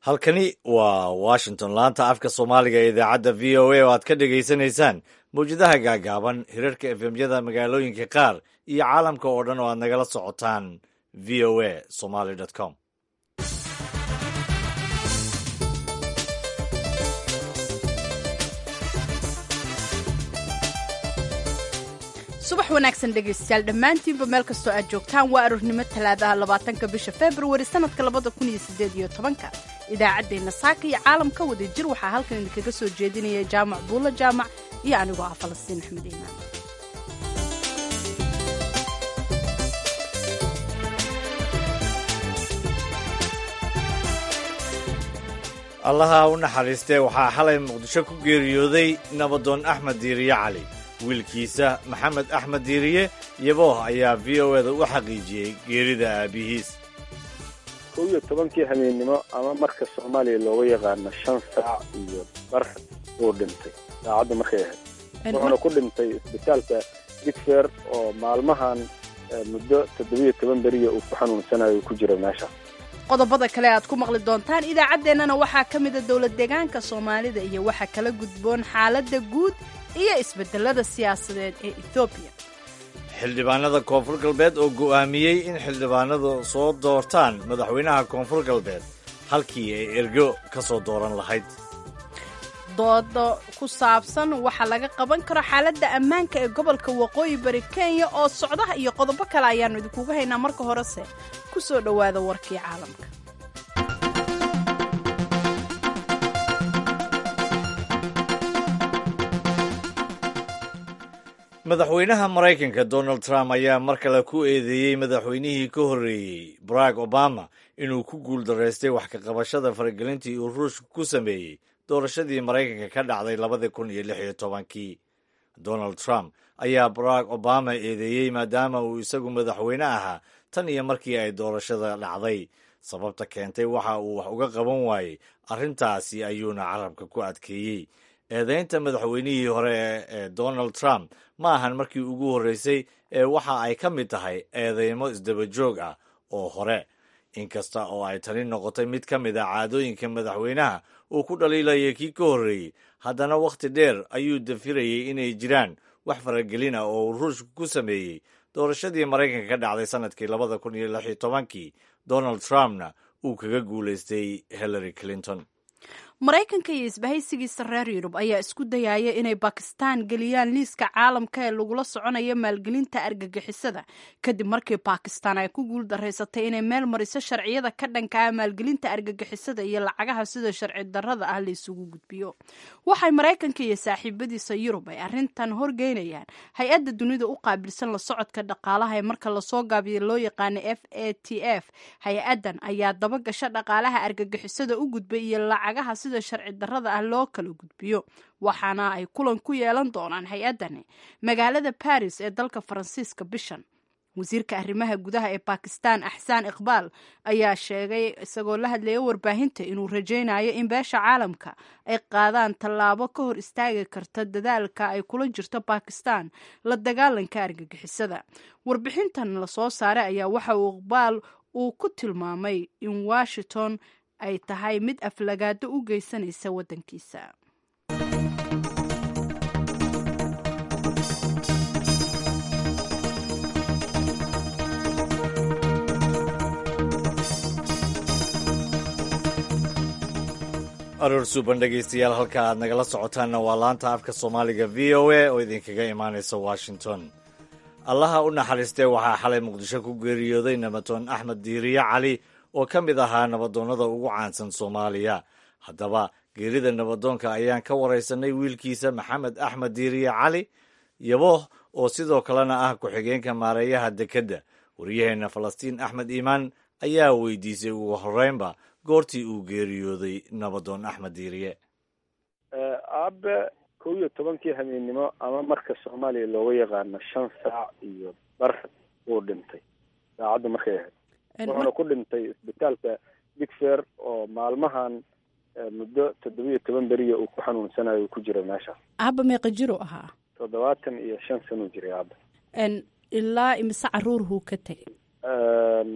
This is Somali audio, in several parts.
halkani waa washington laanta afka soomaaliga ee idaacadda v o a oo aad ka dhegaysanaysaan mawjadaha gaagaaban hirarka efemyada magaalooyinka qaar iyo caalamka oo dhan oo aad nagala socotaan v o a somaly com subax wanaagsan dhegaystayaal dhammaantiinba meel kastoo aad joogtaan waa aroornimo talaadaha labaatanka bisha februari sanadka labada kun iyo sideed iyo tobanka idaacaddeenna saaka iyo caalamka wada jir waxaa halkan idinkaga soo jeedinaya jaamac buulla jaamac iyo anigoo ah falastiin axmed iimaan allaha u naxariistee waxaa xalay muqdisho ku geeriyooday nabadoon axmed diiriye cali wiilkiisa maxamed axmed diiriye yabooh ayaa v o eda u xaqiijiyey geerida aabbihiis kow iyo tobankii habeennimo ama marka soomaaliya looga yaqaano shan saac iyo bar uu dhintay saacadda markay ahayd wuxuuna ku dhintay isbitaalka digfer oo maalmahan muddo toddobiyo toban beriya uu ku xanuunsanayo ku jira meesha qodobada kale aad ku maqli doontaan idaacaddeenana waxaa ka mida dowlad deegaanka soomaalida iyo waxa kala gudboon xaaladda guud iyo isbedelada siyaasadeed ee ethoobiya xildhibaanada koonfur galbeed oo go'aamiyey in xildhibaanadu soo doortaan madaxweynaha koonfur galbeed halkii ay ergo ka soo dooran lahayd doodo ku saabsan waxaa laga qaban karo xaaladda ammaanka ee gobolka waqooyi bari kenya oo socdaha iyo qodobo kale ayaannu idinkuga haynaa marka horese ku soo dhowaada warkii caalamka madaxweynaha maraykanka donald trump ayaa mar kale ku eedeeyey madaxweynihii ka horreeyey barack obama inuu ku guul daraystay wax ka qabashada faragelintii uu ruushka ku sameeyey doorashadii maraykanka ka dhacday labadii kun iyo lix iyo tobankii donald trump ayaa barack obama eedeeyey maadaama uu isagu madaxweyne ahaa tan iyo markii ay doorashada dhacday sababta keentay waxa uu wax uga qaban waayey arrintaasi ayuuna carabka ku adkeeyey eedaynta madaxweynihii hore ee donald trump ma ahan markii ugu horreysay ee waxa ay ka mid tahay eedeymo isdaba joog ah oo hore inkasta oo ay tani noqotay mid ka mid a caadooyinka madaxweynaha uu ku dhaliilayay kii ka horreeyey haddana wakhti dheer ayuu dafirayey inay jiraan wax faragelin ah oo uu ruushka ku sameeyey doorashadii maraykanka ka dhacday sannadkii labada kun iyo lix iyo tobankii donald trumpna uu kaga guulaystay hillary clinton maraykanka iyo isbahaysigiisa reer yurub ayaa isku dayaya inay bakistaan geliyaan liiska caalamka ee lagula soconayo maalgelinta argagixisada kadib markii bakistaan ay ku guul daraysatay inay meel mariso sharciyada ka dhankaa maalgelinta argagixisada iyo lacagaha sida sharci darrada ah la isugu gudbiyo waxay maraykanka iyo saaxiibadiisa yurub ay arrintan horgeynayaan hay-adda dunida u qaabilsan la socodka dhaqaalaha ee marka lasoo gaabiyo loo yaqaano f a t f hay-addan ayaa dabagasha dhaqaalaha argagixisada u gudbay iyo lacagaha sida sharci darrada ah loo kala gudbiyo waxaana ay kulan ku yeelan doonaan hay-addani magaalada baris ee dalka faransiiska bishan wasiirka arrimaha gudaha ee bakistan axsaan iqbaal ayaa sheegay isagoo la hadlaya warbaahinta inuu rajaynayo in beesha caalamka ay qaadaan tallaabo ka hor istaagi karta dadaalka ay kula jirto bakistan la dagaalanka argagixisada warbixintan lasoo saaray ayaa waxa uu iqbaal uu ku tilmaamay in washington ay tahay mid aflagaado u geysanaysa waddankiisa aroor suuban dhegaystayaal halka aad nagala socotaanna waa laanta afka soomaaliga v o a oo idinkaga imaanaysa washington allaha u naxariistee waxaa xalay muqdisho ku geeriyooday nabadoon axmed diiriye cali oo ka mid ahaa nabadoonnada ugu caansan soomaaliya haddaba geerida nabadoonka ayaan ka waraysanay wiilkiisa maxamed axmed diiriye cali yabooh oo sidoo kalena ah ku-xigeenka maareeyaha dekedda waryaheenna falastiin axmed iimaan ayaa weydiisay ugu horreynba goortii uu geeriyooday nabadoon axmed diiriye aabe kow iyo tobankii habeennimo ama marka soomaaliya looga yaqaano shan saac iyo bar uu dhintay saacadda markay ahayd wuxuuna ku dhintay isbitaalka digfer oo maalmahan muddo toddobiyo toban beriya uu ku xanuunsanayo ku jira meesha aaba meeqa jiru ahaa toddobaatan iyo shan sanuu jiray aaba ilaa imise caruurhuu ka tegay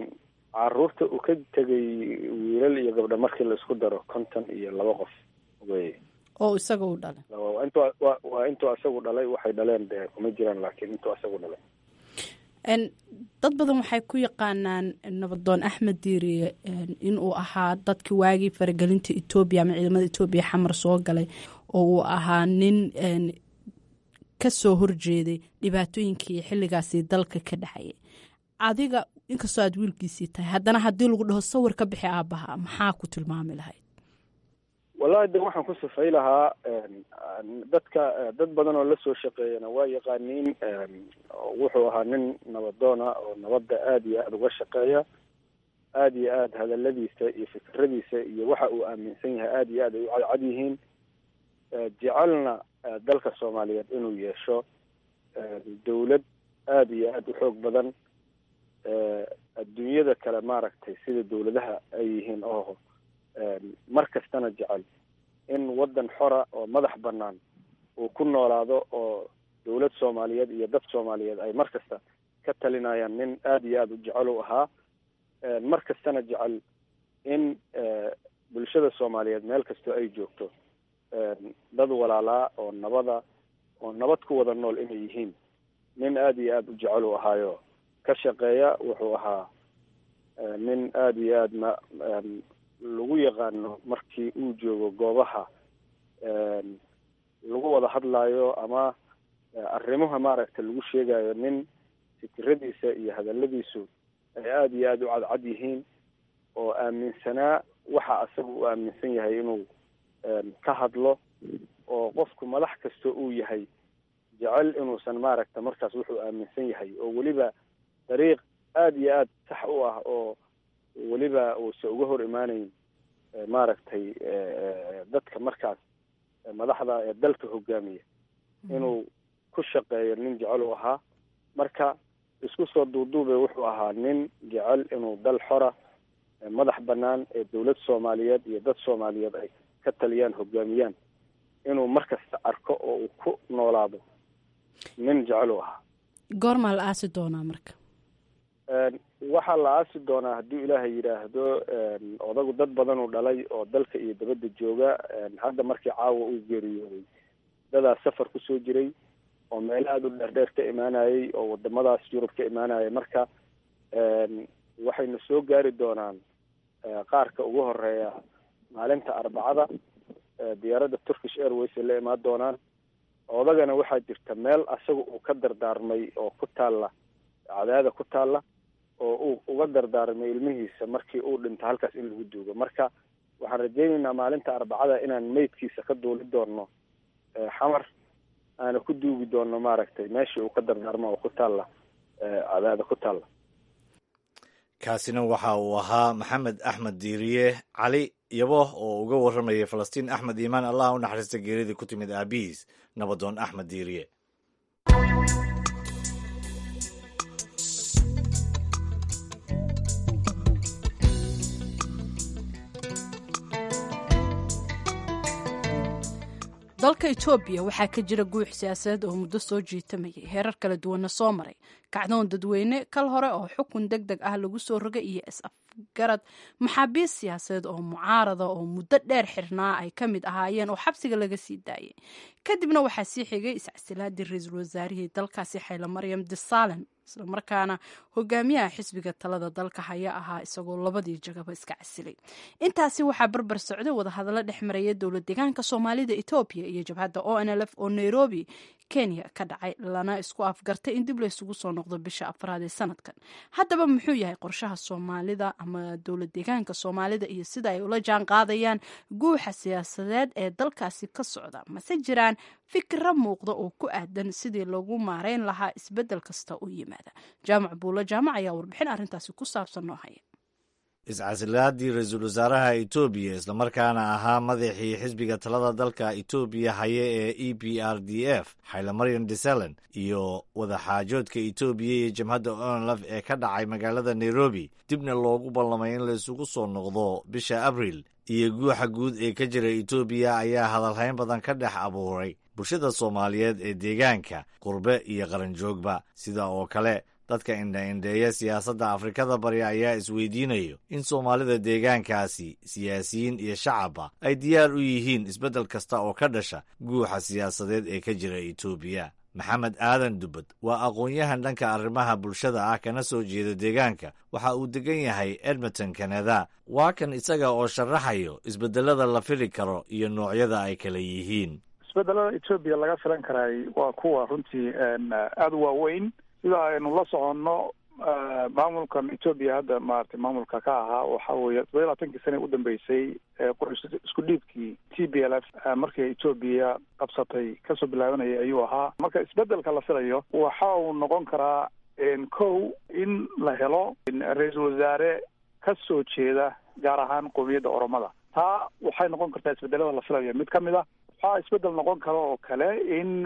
caruurta uu ka tegay wiilal iyo gabdho markii la isku daro konton iyo laba qof wey oo isaga u dhalay intu waa intuu asagu dhalay waxay dhaleen dee kuma jiraan laakiin intuu asagu dhalay dad badan waxay ku yaqaanaan nabadoon axmed diiriye inuu ahaa dadkii waagii faragelinta etoobiya ama ciidamada etoobiya xamar soo galay oo uu ahaa nin ka soo horjeeday dhibaatooyinkii xilligaasi dalka ka dhexayay adiga inkastoo aad wiilkiisii tahay haddana haddii lagu dhaho sawir ka bixi aabbaha maxaa ku tilmaami lahayd wallahi de waxaan ku sifay lahaa dadka dad badan oo lasoo shaqeeyana waa yaqaaniin wuxuu ahaa nin nabadoona oo nabadda aada iyo aada uga shaqeeya aada iyo aada hadaladiisa iyo fikradiisa iyo waxa uu aaminsan yahay aada iyo aad ay u cadcad yihiin jecelna dalka soomaaliyeed inuu yeesho dawlad aada iyo aada u xoog badan adduunyada kale maaragtay sida dawladaha ay yihiin oo mar kastana jecel in waddan xora oo madax bannaan uu ku noolaado oo dawlad soomaaliyeed iyo dad soomaaliyeed ay mar kasta ka talinayaan nin aada iyo aada u jecel u ahaa mar kastana jecel in bulshada soomaaliyeed meel kastoo ay joogto dad walaalaa oo nabada oo nabad ku wada nool inay yihiin nin aada iyo aada u jecel u ahaayo ka shaqeeya wuxuu ahaa nin aada iyo aada ma lagu yaqaano markii uu joogo goobaha lagu wada hadlaayo ama arrimaha maaragta lagu sheegayo nin fikiradiisa iyo hadaladiisu ay aada iyo aada u cadcad yihiin oo aaminsanaa waxa asaga u aaminsan yahay inuu ka hadlo oo qofku madax kasta uu yahay jecel inuusan maaragta markaas wuxuu aaminsan yahay oo weliba dariiq aada iyo aada sax u ah oo weliba uusa uga hor imaanayn maaragtay dadka markaas madaxda ee dalka hogaamiya inuu ku shaqeeyo nin jecel u ahaa marka isku soo duuduube wuxuu ahaa nin jecel inuu dal xora madax bannaan ee dawlad soomaaliyeed iyo dad soomaaliyeed ay ka taliyaan hogaamiyaan inuu markasta arko oo uu ku noolaado nin jecel u ahaa goormaa la aasi doonaa marka waxaa la aasi doonaa hadduu ilaahay yidhaahdo odagu dad badan uu dhalay oo dalka iyo dabadda jooga hadda markii caawa uu geeriyooday dadaa safar kusoo jiray oo meelo aada u dheerdheer ka imaanayay oo wadamadaas yurub ka imaanayay marka waxayna soo gaari doonaan qaarka ugu horeeya maalinta arbacada diyaaradda turkish airways ay la imaan doonaan odagana waxaa jirta meel asaga uu ka dardaarmay oo ku taalla cadaada ku taalla oo uu uga dardaarmay ilmihiisa markii uu dhinto halkaas in lagu duugo marka waxaan rajaynaynaa maalinta arbacada inaan meydkiisa ka duuli doonno xamar aana ku duugi doonno maaragtay meeshii uu ka dardaarmo oo ku taalla cadaada ku taalla kaasina waxa uu ahaa maxamed axmed diiriye cali yabo oo uga warramayay falastiin axmed iimaan allah u naxariista geeridii ku timid aabihiis nabadoon axmed diiriye dalka etoobiya waxaa ka jira guux siyaasadeed oo muddo soo jiitamayay heerar kala duwanna soo maray kacdoon dadweyne kal hore oo xukun deg deg ah lagu soo rogay iyo is-afgarad maxaabiist siyaasadeed oo mucaarada oo muddo dheer xirnaa ay ka mid ahaayeen oo xabsiga laga sii daayay kadibna waxaa sii xigay iscasilaadii ra-iisul wasaarihii dalkaasi xayla maryam disaalem islamarkaana hogaamiyaha xisbiga talada dalka haya ahaa isagoo labadii jagaba iska casilay intaasi waxaa barbar socday wadahadallo dhex maraya dowlad deegaanka soomaalida etoobiya iyo jabhadda o n l f oo nairobi kenya ka dhacay lana isku afgartay in dib laysugu soo noqdo bisha afraad ee sanadkan haddaba muxuu yahay qorshaha soomaalida ama dowlad deegaanka soomaalida iyo sida ay ula jaan qaadayaan guuxa siyaasadeed ee dalkaasi ka socda mase jiraan fikra muuqda oo ku aadan sidii lagu maareyn lahaa isbedel kasta u yimaada jaamac buulo jaamac ayaa warbixin arrintaasi ku saabsan noo haya iscasilaadii ra-iisul wasaaraha etoobiya islamarkaana ahaa madaxii xisbiga talada dalka etoobiya haye ee e b r d f xaylamaryan desalen iyo wadaxaajoodka etoobiya iyo jamhadda onlf ee ka dhacay magaalada nairobi dibna loogu ballamay in la isugu soo noqdo bisha abril iyo guuxa guud ee ka jira etoobiya ayaa hadalhayn badan ka dhex abuuray bulshada soomaaliyeed ee deegaanka qurbe iyo qaranjoogba sida oo kale dadka indha-indheeya siyaasadda afrikada bari ayaa isweydiinayo in soomaalida deegaankaasi siyaasiyiin iyo shacabba ay diyaar u yihiin isbeddel kasta oo ka dhasha guuxa siyaasadeed ee ka jira etoobiya maxamed aadan dubbad waa aqoon-yahan dhanka arrimaha bulshada ah kana soo jeeda deegaanka waxa uu degan yahay edmonton kanada waa kan isaga oo sharaxayo isbeddelada la fili karo iyo noocyada ay kala yihiin isbedelada etoobiya laga filan karay waa kuwa runtii aada u waaweyn sida aynu la soconno maamulkan etoobiya hadda maratay maamulka ka ahaa waxa weeye todoba iyo labaatankii sane udambeysay qorish isku dhiibkii t b l f markii etoobiya qabsatay kasoo bilaabanayay ayuu ahaa marka isbedelka la filayo waxa uu noqon karaa kow in la helo ra-iisul wasaare ka soo jeeda gaar ahaan qowmiyadda oromada taa waxay noqon kartaa isbedelada la filayo mid ka mid a waxaa isbedel noqon kara oo kale in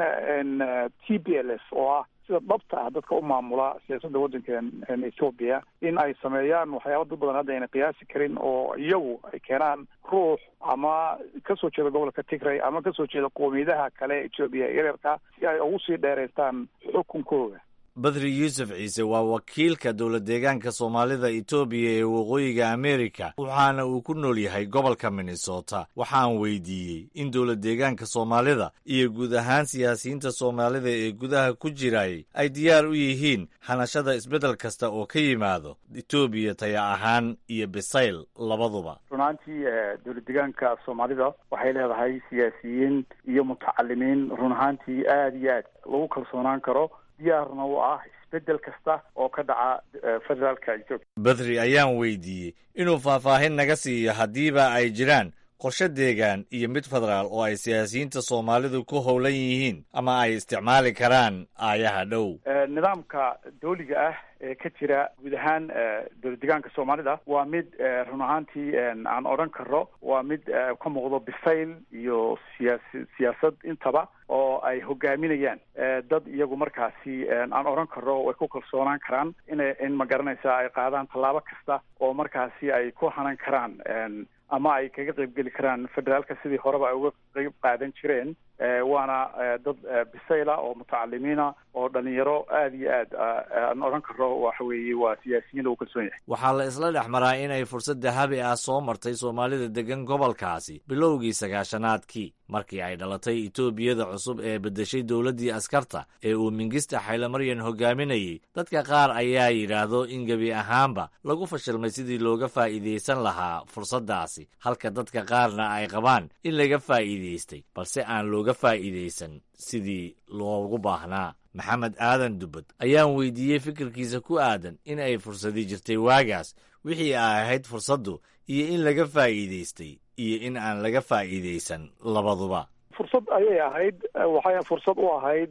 t b l f oo ah sida dhabta ah dadka u maamula siyaasadda waddankan ethoobia in ay sameeyaan waxyaaba dad badan hadda ayna qiyaasi karin oo iyagu ay keenaan ruux ama kasoo jeeda gobolka tigray ama kasoo jeeda qoomiyadaha kale etoobiya yaryarka si ay ugu sii dheeraystaan xukunkooda badri yuusuf ciise waa wakiilka dowla deegaanka soomaalida etoobiya ee waqooyiga amerika waxaana uu ku nool yahay gobolka minnesota waxaan weydiiyey in dowla deegaanka soomaalida iyo guud ahaan siyaasiyiinta soomaalida ee gudaha ku jirayay ay diyaar u yihiin hanashada isbeddel kasta oo ka yimaado etoobiya taya ahaan iyo bisayl labaduba runaantii dowla deegaanka soomaalida waxay leedahay siyaasiyiin iyo mutacalimiin run ahaantii aada iyo aad lagu kalsoonaan karo diyaarna u ah isbedel kasta oo ka dhaca federaalka etoobiya badri ayaan weydiiyey inuu faahfaahin naga siiyo haddiiba ay jiraan qorshe deegaan iyo mid federaal oo ay siyaasiyiinta soomaalidu ku howlan yihiin ama ay isticmaali karaan aayaha dhow nidaamka dooliga ah ee ka jira guud ahaan dowla deegaanka soomaalida waa mid run ahaantii aan odhan karo waa mid ka muuqdo bisayl iyo siyaasi siyaasad intaba oo ay hogaaminayaan dad iyagu markaasi aan odhan karo way ku kalsoonaan karaan ina in ma garanaysa ay qaadaan tallaabo kasta oo markaasi ay ku hanan karaan ama ay kaga qaybgeli karaan federaalka sidii horeba ay uga qayb qaadan jireen waana dad bisayla oo mutacalimiina oo dhalinyaro aada iyo aad aan odhan karo waxa weeye waa siyaasiyiin lagu kalsoon yahay waxaa la isla dhex maraa inay fursad dahabi ah soo martay soomaalida degan gobolkaasi bilowgii sagaashanaadkii markii ay dhalatay etoobiyada cusub ee beddeshay dowladdii askarta ee uu mingista xaylamaryan hogaaminayey dadka qaar ayaa yidhaahdo in gebi ahaanba lagu fashilmay sidii looga faa'iidaysan lahaa fursaddaasi halka dadka qaarna ay qabaan in laga faa'iidaystay balse aan looga faa'iidaysan sidii loogu baahnaa maxamed aadan dubbad ayaan weydiiyey fikirkiisa ku aadan in ay fursadi jirtay waagaas wixii ay ahayd fursaddu iyo in laga faa'iidaystay iyo in aan laga faa'iidaysan labaduba fursad ayay ahayd waxay fursad u ahayd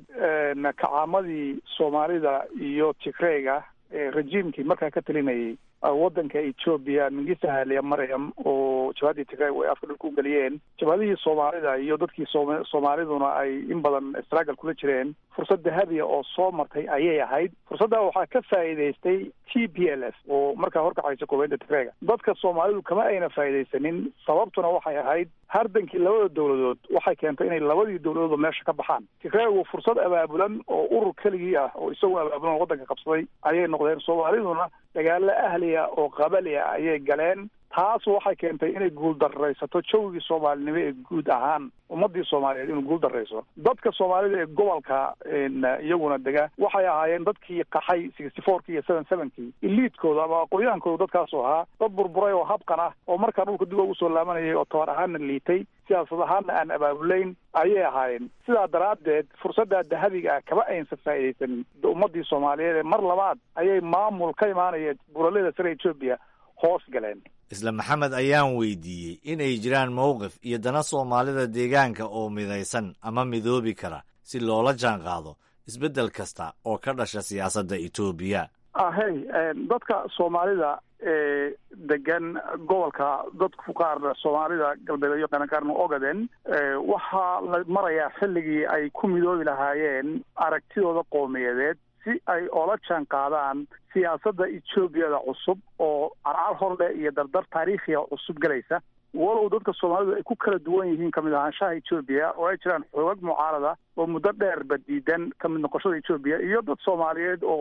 kacaamadii soomaalida iyo tigreyga rejiimkii markaa ka talinayay waddanka etoobiya mingista haaliya maryam oo jabhadii tigrey ay afka dhulka u geliyeen jabhadihii soomaalida iyo dadkii soom soomaaliduna ay in badan struggle kula jireen fursad dahabiya oo soo martay ayay ahayd fursadda waxaa ka faa'iidaystay t p l f oo markaa horkacaysa koobeynta tigreyga dadka soomaalidu kama ayna faa'iidaysanin sababtuna waxay ahayd hardankii labada dowladood waxay keentay inay labadii dowladoodba meesha ka baxaan tigreygu fursad abaabulan oo urur keligii ah oo isaguna abaabulan oo waddanka qabsaday ayay noqdeen soomaaliduna dagaalo ahliya oo qabali ah ayay galeen taas waxay keentay inay guuldaraysato jawgii soomaalinimo ee guud ahaan ummadii soomaaliyeed inuu guuldarayso dadka soomaalida ee gobolka iyaguna dega waxay ahaayeen dadkii qaxay sixty fourki iyo seven sevenkii iliidkooda ama aqoonyaankooda dadkaasu ahaa dad burburay oo habqan ah oo markaa dhulka dib ugu soo laabanayay oo tabar ahaanna liitay siyaasad ahaanna aan abaabulayn ayay ahaayeen sidaa daraaddeed fursaddaa dahabiga ah kama aynsan faa'iidaysanin ummadii soomaaliyeed ee mar labaad ayay maamul ka imaanaya buralada sare etoobiya hoos galeen isla maxamed ayaan weydiiyey inay jiraan mowqif iyo dana soomaalida deegaanka oo midaysan ama midoobi kara si loola jaan qaado isbeddel kasta oo ka dhasha siyaasadda etoobiya ahey dadka soomaalida ee degan gobolka dadku qaarna soomaalida galbeed iyo qarankaarna ogaden waxaa la marayaa xilligii ay ku midoobi lahaayeen aragtidooda qowmiyadeed si ay oola jaan qaadaan siyaasadda etoobiyada cusub oo carcar horle iyo dardar taariikhiga cusub gelaysa walow dadka soomaalidu ay ku kala duwan yihiin kamid ahaanshaha etoobiya oo ay jiraan xoogag mucaarada oo muddo dheerba diidan kamid noqoshada etoobiya iyo dad soomaaliyeed oo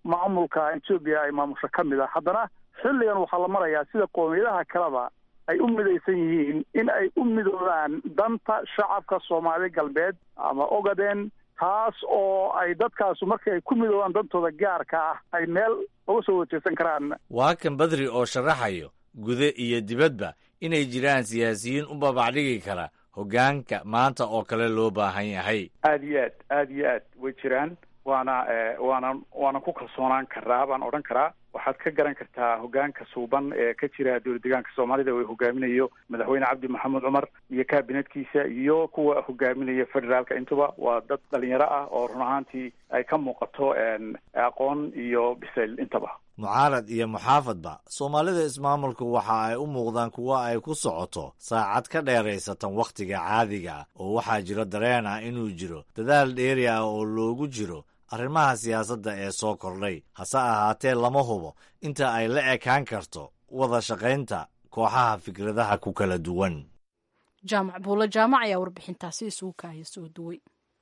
maamulka etoobiya ay maamusho ka mid ah haddana xilligan waxaa la marayaa sida qoomiyadaha kaleba ay u midaysan yihiin in ay u midoobaan danta shacabka soomaali galbeed ama ogaden taas oo ay dadkaasu markii ay ku midoobaan dantooda gaarka ah ay meel uga soo wajeysan karaan waa kan badri oo sharaxayo gude iyo dibadba inay jiraan siyaasiyiin u babacdhigi kara hoggaanka maanta oo kale loo baahan yahay aada iyo aad aada iyo aad way jiraan waana waana waana ku kalsoonaan karaa baan odhan karaa waxaad ka garan kartaa hoggaanka suuban ee ka jira dowlad deegaanka soomaalida oo hogaaminayo madaxweyne cabdi maxamed cumar iyo kabinetkiisa iyo kuwa hogaaminaya federaalka intuba waa dad dhalinyaro ah oo run ahaantii ay ka muuqato aqoon iyo bisayl intaba mucaarad iyo muxaafadba soomaalida ismaamulku waxa ay u muuqdaan kuwo ay ku socoto saacad ka dheeraysatan wakhtiga caadiga oo waxaa jiro dareen ah inuu jiro dadaal dheeri ah oo loogu jiro arrimaha siyaasadda ee soo kordhay hase ahaatee lama hubo inta ay la ekaan karto wada shaqaynta kooxaha fikradaha ku kala duwan jaamac buulo jaamac ayaa warbixintaasi isugu kaaya soo duway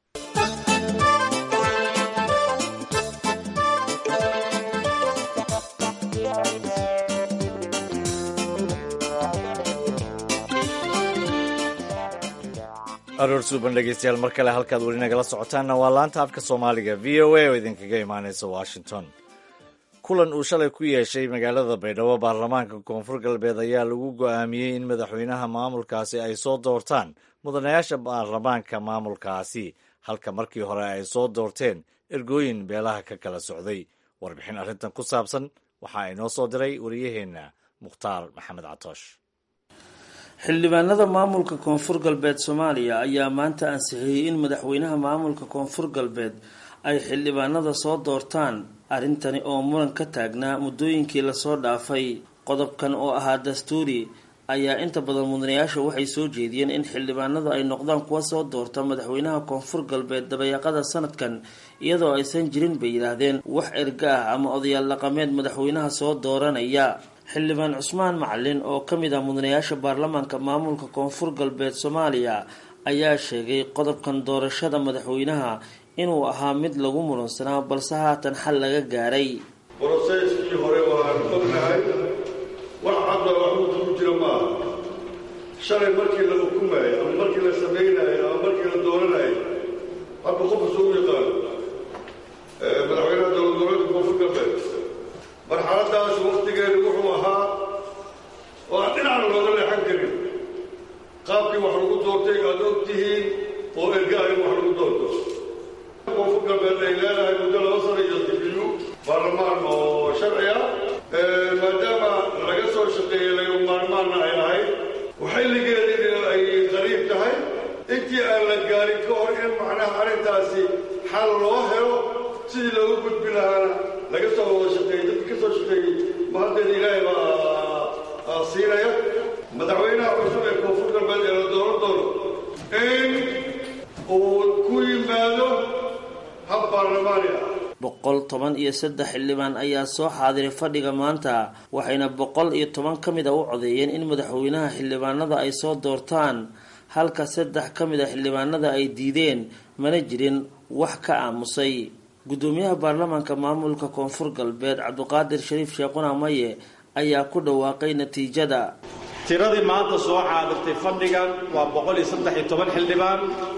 aroor suuban dhegeystayaal mar kale halkaad weli nagala socotaanna waa laanta afka soomaaliga v o a oo idinkaga imaanaysa washington kulan uu shalay ku yeeshay magaalada baydhabo baarlamaanka koonfur galbeed ayaa lagu go'aamiyey in madaxweynaha maamulkaasi ay soo doortaan mudanayaasha baarlamaanka maamulkaasi halka markii hore ay soo doorteen ergooyin beelaha ka kala socday warbixin arrintan ku saabsan waxaa inoo soo diray wariyaheenna mukhtaar maxamed catoosh xildhibaanada maamulka koonfur galbeed soomaaliya ayaa maanta ansixiyey in madaxweynaha maamulka koonfur galbeed ay xildhibaanada soo doortaan arrintani oo muran ka taagnaa muddooyinkii lasoo dhaafay qodobkan oo ahaa dastuuri ayaa inta badan mudanayaasha waxay soo jeediyeen in xildhibaanadu ay noqdaan kuwa soo doorta madaxweynaha koonfur galbeed dabayaaqada sanadkan iyadoo aysan jirin bay yidhaahdeen wax erga ah ama odayaal dhaqameed madaxweynaha soo dooranaya xildhibaan cusmaan macalin oo ka mid ah mudanayaasha baarlamaanka maamulka koonfur galbeed soomaaliya ayaa sheegay qodobkan doorashada madaxweynaha inuu ahaa mid lagu muransanaa balse haatan xal laga gaaray broseskii hore waan ognahay wax cadda waxuuta ku jira ma aha shalay markii la xukumayo ama markii la samaynayo ama markii la dooranayo hadba qofka soo u yaqaano madaxweynaha dowlad goboleedka koonfur galbeed marxaladaas waktigeedu wuxuu ahaa oo aan dhinacna looga leexan karin qaabkii wax lagu doortay aad og tihiin oo ergaha in wax lagu doorto koonfur galbeed ay leedahay muddo laba sano iyo dibiyu baarlamaan oo sharci ah maadaama laga soo shaqeeyey laga maarmaanna ay ahayd xilligeedii ay qariib tahay intii aan la gaarin ka hor in macnaha arrintaasi xal loo helo sidii looga gudbi lahaana laga soo wada shaqeeyey dadkii ka soo shaqeeyey ma haddeeda ilaahay baa siinaya madaxweynaha cusub ee koonfur galbeed ee la dooran doono in uu ku yimaado hab baarlamaani ah boqol toban iyo saddex xildhibaan ayaa soo xaadiray fadhiga maanta waxayna boqol iyo toban ka mid a u codeeyeen in madaxweynaha xildhibaanada ay soo doortaan halka saddex ka mid a xildhibaanada ay diideen mana jirin wax ka aamusay guddoomiyaha baarlamaanka maamulka koonfur galbeed cabdiqaadir shariif sheekhuna maye ayaa ku dhawaaqay natiijada tiradii maanta soo xaadirtay fadhigan waa boqol iyo saddex iyo toban xildhibaan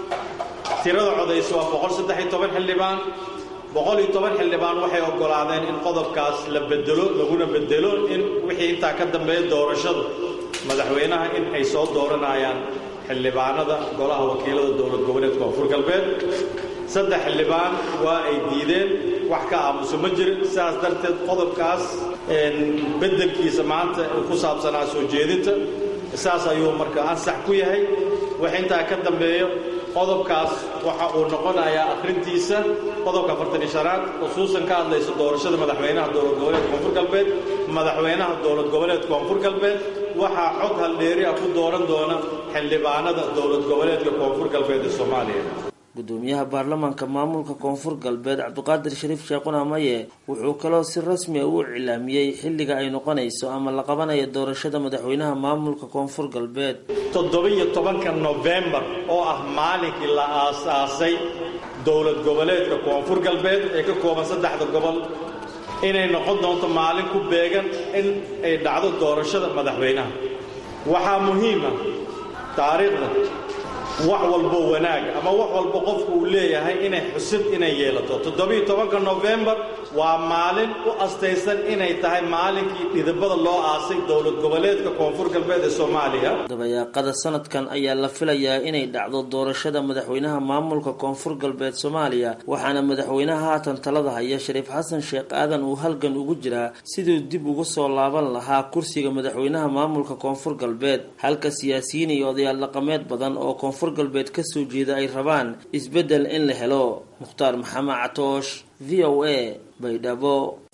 tirada codaysa waa boqol saddex iyo toban xildhibaan boqol iyo toban xildhibaan waxay oggolaadeen in qodobkaas la bedelo laguna bedelo in wixii intaa ka dambeeya doorashadu madaxweynaha in ay soo dooranayaan xildhibaanada golaha wakiilada dowlad goboleedka koonfur galbeed saddex xildhibaan waa ay diideen wax ka aamuso ma jirin sidaas darteed qodobkaas beddelkiisa maanta ku saabsanaa soo jeedinta saas ayuu marka ansax ku yahay wax intaa ka dambeeyo qodobkaas waxa uu noqonayaa akhrintiisa qodobka afartani shanaad khusuusan ka hadlaysa doorashada madaxweynaha dowlad goboleedka koonfur galbeed madaxweynaha dowlad goboleedka koonfur galbeed waxaa cod haldheeri ah ku dooran doona xildhibaanada dowlad goboleedka koonfur galbeed ee soomaaliya gudoomiyaha baarlamaanka maamulka koonfur galbeed cabdiqaadir shariif sheekhuna maye wuxuu kaloo si rasmi a u iclaamiyey xilliga ay noqonayso ama la qabanayo doorashada madaxweynaha maamulka koonfur galbeed toddobiyo tobanka nofembar oo ah maalinkii la aasaasay dowlad goboleedka koonfur galbeed ee ka kooban saddexda gobol inay noqon doonto maalin ku beegan in ay dhacdo doorashada madaxweynaha waxaa muhiima taariikhda wax walbo wanaag ama wax walbo qofku uu leeyahay inay xusid inay yeelato toddobiiyo tobanka nofembar waa maalin u astaysan inay tahay maalinkii dhidibada loo aasay dowlad goboleedka koonfur galbeed ee soomaaliya dabayaaqada sanadkan ayaa la filayaa inay dhacdo doorashada madaxweynaha maamulka koonfur galbeed soomaaliya waxaana madaxweynaha haatan talada haya shariif xasan sheekh aadan uu halgan ugu jiraa siduu dib ugu soo laaban lahaa kursiga madaxweynaha maamulka koonfur galbeed halka siyaasiyiin iyo odayaal dhaqameed badan oo koonfur galbeed kasoo jeeda ay rabaan isbeddel in la helo mukhtaar maxamed catoosh v o a baydhabo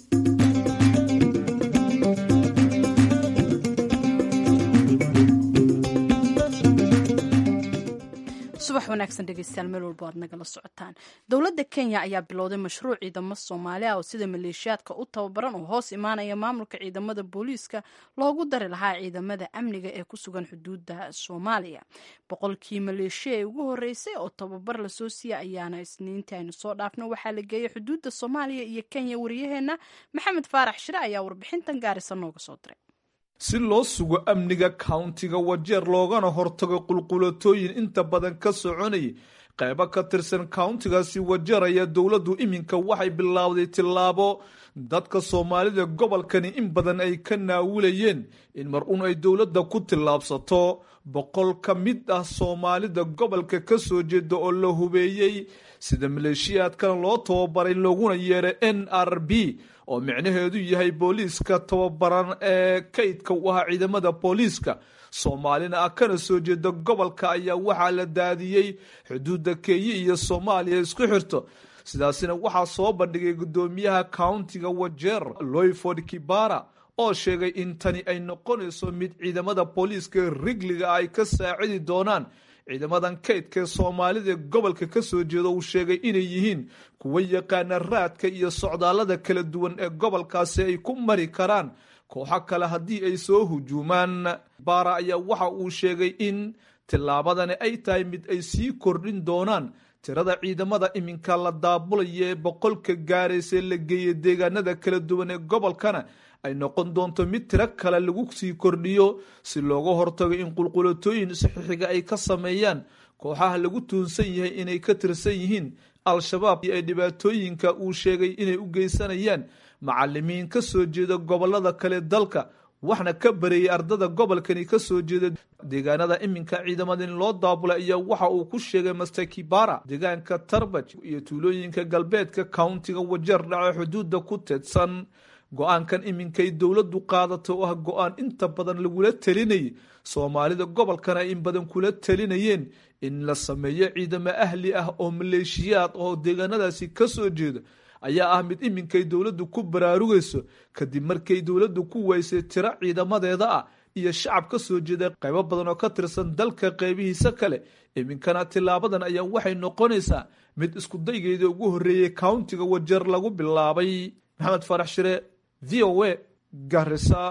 subax wanaagsan dhegeystayaal meel walba aad nagala socotaan dowladda kenya ayaa bilowday mashruuc ciidamo soomaali ah oo sida maleeshiyaadka u tababaran oo hoos imaanaya maamulka ciidamada booliiska loogu dari lahaa ciidamada amniga ee ku sugan xuduudda soomaaliya boqolkii maleeshiya ee ugu horeysay oo tababar lasoo siiya ayaana isniintii aynu soo dhaafno waxaa la geeyay xuduudda soomaaliya iyo kenya wariyaheenna maxamed faarax shire ayaa warbixintan gaarisa nooga soo diray si loo sugo amniga kauntiga wajeer loogana hortago qulqulatooyin inta badan ka soconayay qaybo ka tirsan kauntigaasi wajeer ayaa dowladdu iminka waxay bilaawday tillaabo dadka soomaalida gobolkani in badan ay ka naawilayeen in mar un ay dowladda ku tillaabsato boqol ka mid ah soomaalida gobolka ka soo jeeda oo la hubeeyey sida maleeshiyaadkan loo tababaray looguna yeeray n r b oo micnaheedu yahay booliiska tababaran ee kaydka u ahaa ciidamada booliiska soomaalina ah kana soo jeeda gobolka ayaa waxaa la daadiyey xuduudda kenya iyo soomaaliya isku xirto sidaasina waxaa soo bandhigay guddoomiyaha countiga wajeer loyford kibara oo sheegay in tani ay noqonayso mid ciidamada booliiska rigliga ay ka saacidi doonaan ciidamadan kaydkaee soomaalida gobolka ka soo jeeda uu sheegay inay yihiin kuwa yaqaana raadka iyo socdaallada kala duwan ee gobolkaasi ay ku mari karaan kooxo kale haddii ay soo hujuumaan baara ayaa waxa uu sheegay in tillaabadani ay tahay mid ay sii kordhin doonaan tirada ciidamada iminka la daabulaya ee boqolka gaaraysa la geeya deegaanada kala duwan ee gobolkana ay noqon doonto mid tiro kale lagu sii kordhiyo si looga hortago in qulqulatooyin saxiixiga ay ka sameeyaan kooxaha lagu tuunsan yahay inay ka tirsan yihiin al-shabaab iyo ay dhibaatooyinka uu sheegay inay u geysanayaan macalimiin ka soo jeeda gobolada kale dalka waxna ka bareeyay ardada gobolkani ka soo jeeda deegaanada iminka ciidamada in loo daabulay ayaa waxa uu ku sheegay master kibara deegaanka tarbaj iyo tuulooyinka galbeedka countiga wajeer dhaco xuduudda ku teedsan go-aankan iminkay dowladdu qaadato oo ah go-aan inta badan lagula telinayay soomaalida gobolkana ay in badan kula telinayeen in la sameeyo ciidamo ahli ah oo maleeshiyaad oo deegaanadaasi ka soo jeeda ayaa ah mid iminkay dowladdu ku baraarugayso kadib markay dowladdu ku weysay tiro ciidamadeeda ah iyo shacab ka soo jeeda qaybo badan oo ka tirsan dalka qaybihiisa kale iminkana tilaabadan ayaa waxay noqonaysaa mid iskudaygeeda ugu horreeyey countiga wajeer lagu bilaabay maxamed farax shire v o a garisa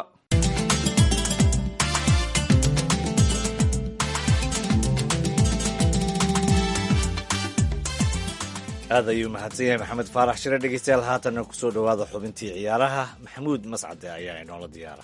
aad ayuu mahadsan yahay maxamed faarax shire dhegeystayaal haatanna kusoo dhowaada xubintii ciyaaraha maxamuud mascade ayaa inoola diyaara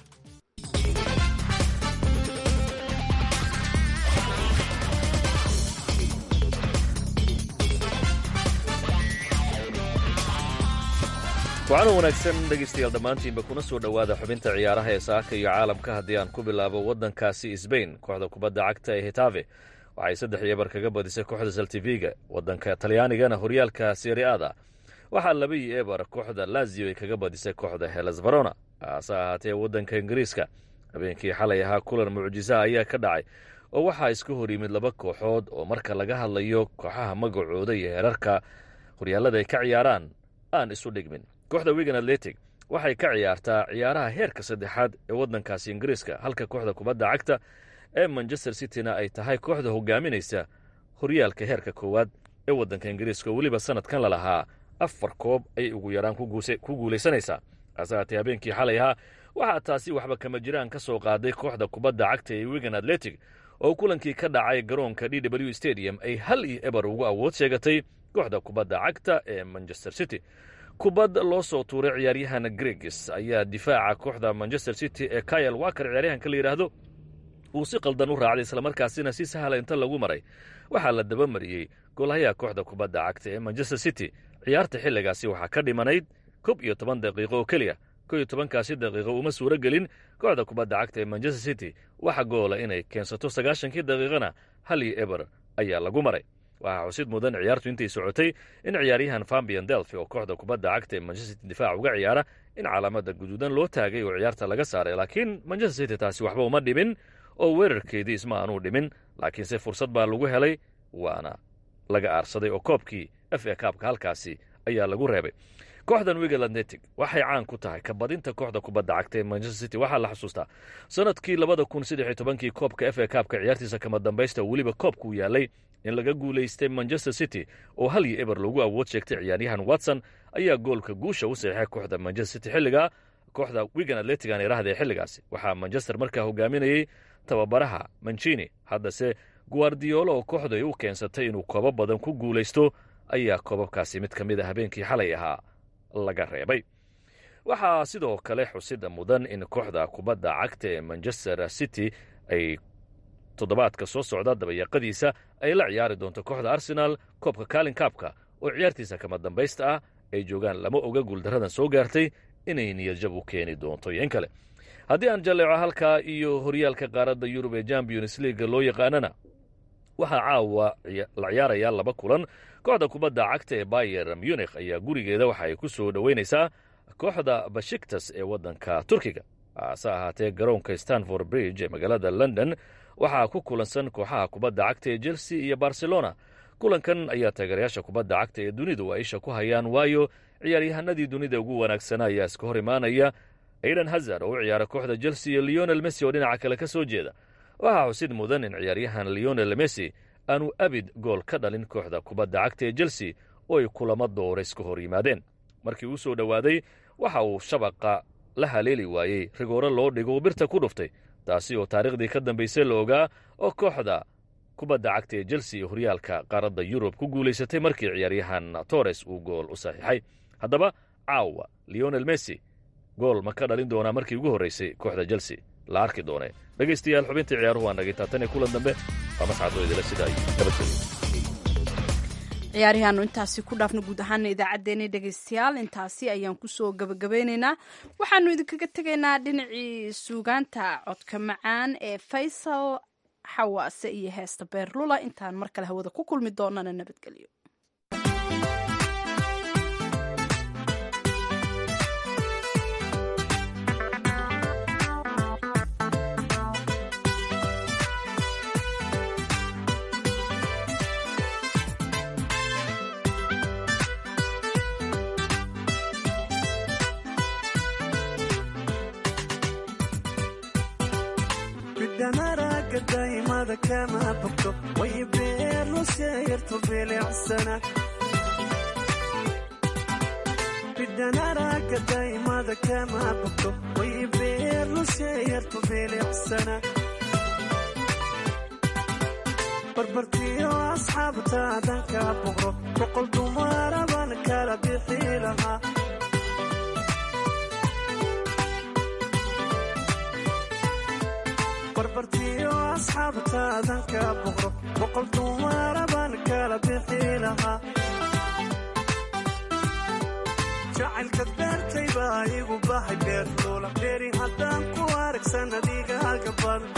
wacan wanaagsan dhegaystayaal dhammaantiinba kuna soo dhowaada xubinta ciyaaraha ee saaka iyo caalamka haddii aan ku bilaabo waddankaasi sbain kooxda kubadda cagta ee hitave waxay saddex iyo bar kaga badisay kooxda saltiviga waddanka talyaanigana horyaalka seriada waxaa laba iyo ebar kooxda lazio ay kaga badisay kooxda helas barona hase ahaatee waddanka ingiriiska habeenkii xalay ahaa kulan mucjisa ayaa ka dhacay oo waxaa isku hor yimid laba kooxood oo marka laga hadlayo kooxaha magacooda iyo heerarka horyaalada ay ka ciyaaraan aan isu dhigmin kooxda wigan atletic waxay ka ciyaartaa ciyaaraha heerka saddexaad ee waddankaasi ingiriiska halka kooxda kubadda cagta ee manchester cityna ay tahay kooxda hogaaminaysa horyaalka heerka koowaad ee waddanka ingiriiska oo weliba sanadkan la lahaa afar koob ayay ugu yaraan ku guulaysanaysaa hase haatee habeenkii xalay ahaa waxaa taasi waxba kama jiraan ka soo qaaday kooxda kubadda cagta ee wigan atletic oo kulankii ka dhacay garoonka d w stadium ay hal iyo eber ugu awood sheegatay kooxda kubadda cagta ee manchester city kubad loo soo tuuray ciyaaryahan greges ayaa difaaca kooxda manchester city ee kayal waker ciyaaryahanka la yidhaahdo uu si qaldan u raacday islamarkaasina si sahla inta lagu maray waxaa la dabamariyey goolhayaha kooxda kubadda cagta ee manchester city ciyaarta xilligaasi waxaa ka dhimanayd kob iyo toban daqiiqo oo keliya ko iyo tobankaasi daqiiqo uma suuro gelin kooxda kubadda cagta ee manchester city waxa goola inay keensato sagaashankii daqiiqana hal iyo eber ayaa lagu maray waxaa xusid mudan ciyaartu intay socotay in ciyaaryahan fambian delfi oo kooxda kubadda cagta ee manchester city difaac uga ciyaara in calaamada guduudan loo taagay oo ciyaarta laga saaray laakiin manchester city taasi waxba uma dhimin oo weerarkeedii isma aanuu dhimin laakiinse fursad baa lagu helay waana laga aarsaday oo koobkii f a kaabka halkaasi ayaa lagu reebay kooxdan wigal atletic waxay caan ku tahay kabadinta kooxda kubadda cagta ee manchester city waxaa la xusuustaa sanadkii labada kun saddex iyo tobankii koobka f a kaabka ciyaartiisa kama dambaysta weliba koobkuu yaalay in laga guulaystay manchester city oo hal iyo eber lagu awood sheegtay ciyaaryahan watson ayaa goolka guusha u saxiixay kooxda manchester city xilligaa kooxda wigan atletic aan iraahda ee xilligaasi waxaa manchester markaa hogaaminayey tababaraha mancini haddase guardiolo oo kooxdu ay u keensatay inuu koobo badan ku guulaysto ayaa koobabkaasi mid ka mid a habeenkii xalay ahaa laga reebay waxaa sidoo kale xusida mudan in kooxda kubadda cagta ee manchester city ay toddobaadka soo socda dabayaqadiisa ay la ciyaari doonto kooxda arsenaal koobka kaalin kaabka oo ciyaartiisa kama dambaysta ah ay joogaan lama oga guuldaradan soo gaartay inay niyadjab u keeni doonto iyo in kale haddii aan jalleeco halkaa iyo horyaalka qaaradda yurub ee champions leaga loo yaqaanana waxaa caawa la ciyaarayaa laba kulan kooxda kubadda cagta ee bayer munikh ayaa gurigeeda waxa ay ku soo dhoweynaysaa kooxda bashiktas ee waddanka turkiga hase ahaatee garoonka stanford bridge ee magaalada london waxaa ku kulansan kooxaha kubadda cagta ee chelsea iyo barcelona kulankan ayaa taageerayaasha kubadda cagta ee dunidu ay isha ku hayaan waayo ciyaaryahanadii dunida ugu wanaagsanaa ayaa iska hor imaanaya aidan hazard oo u ciyaara kooxda chelsea iyo leonel messi oo dhinaca kale ka soo jeeda waxaa xusid mudan in ciyaaryahan leonel messi aanu abid gool ka dhalin kooxda kubadda cagta ee chelsea oo ay kulamo doora iska hor yimaadeen markii uu soo dhowaaday waxa uu shabaqa la haleeli waayey rigooro loo dhigo birta ku dhuftay taasi oo taariikhdii ka dambaysay la ogaa oo kooxda kubadda cagta ee chelsea ee horyaalka qaaradda yurub ku guulaysatay markii ciyaaryahan torres uu gool u saxiixay haddaba caawa leonel messi gool ma ka dhalin doonaa markii ugu horraysay kooxda chelsea la arki doonee dhegaystayaal xubintii ciyaaruhu waa nagay taatan ee kulan dambe waa mascadoo idila sida ay nabadgelyo ciyaarihaanu intaasi ku dhaafna guud ahaana idaacaddeenna dhegaystayaal intaasi ayaan kusoo gabagabeynaynaa waxaanu idinkaga tegaynaa dhinacii suugaanta codka macaan ee faysal xawaase iyo heesta beerlula intaan mar kale hawada ku kulmi doonana nabadgelyo bidhanaraga daymada kama bogto way beerlu seeyarto bilicsana bidhanaraga daymada kama bogto way beerlu seeyarto bilicsana barbartiyo asxaabtaadan ka boqro boqol dumaraban kala bixi lahaa barbartiyo asxaabtaadan ka boqro boqol dumaraban kala bixi lahaa jacaylka beertay baa igu bahay beerluula beeri haddaan ku aragsan adigaaga badan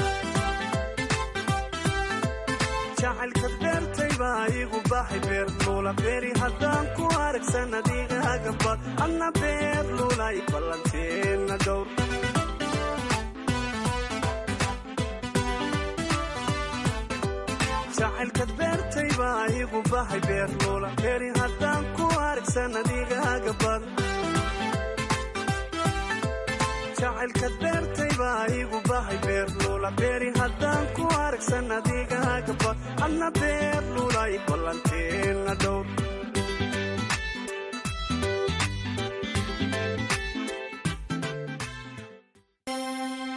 jacaylka beertay baa igu bahay beerluula beeri haddaan ku aragsan adigaaga bad adna beerluulay ballanteenna dhowr jacaylkad beertay baa igu bahay beerluula beeri haddaan ku aragsan adigaaga badan jacaylkad beertay baa igu bahay beerluula beeri haddaan ku aragsan adigaaga bad adna beerluulay ballanteenna dhowr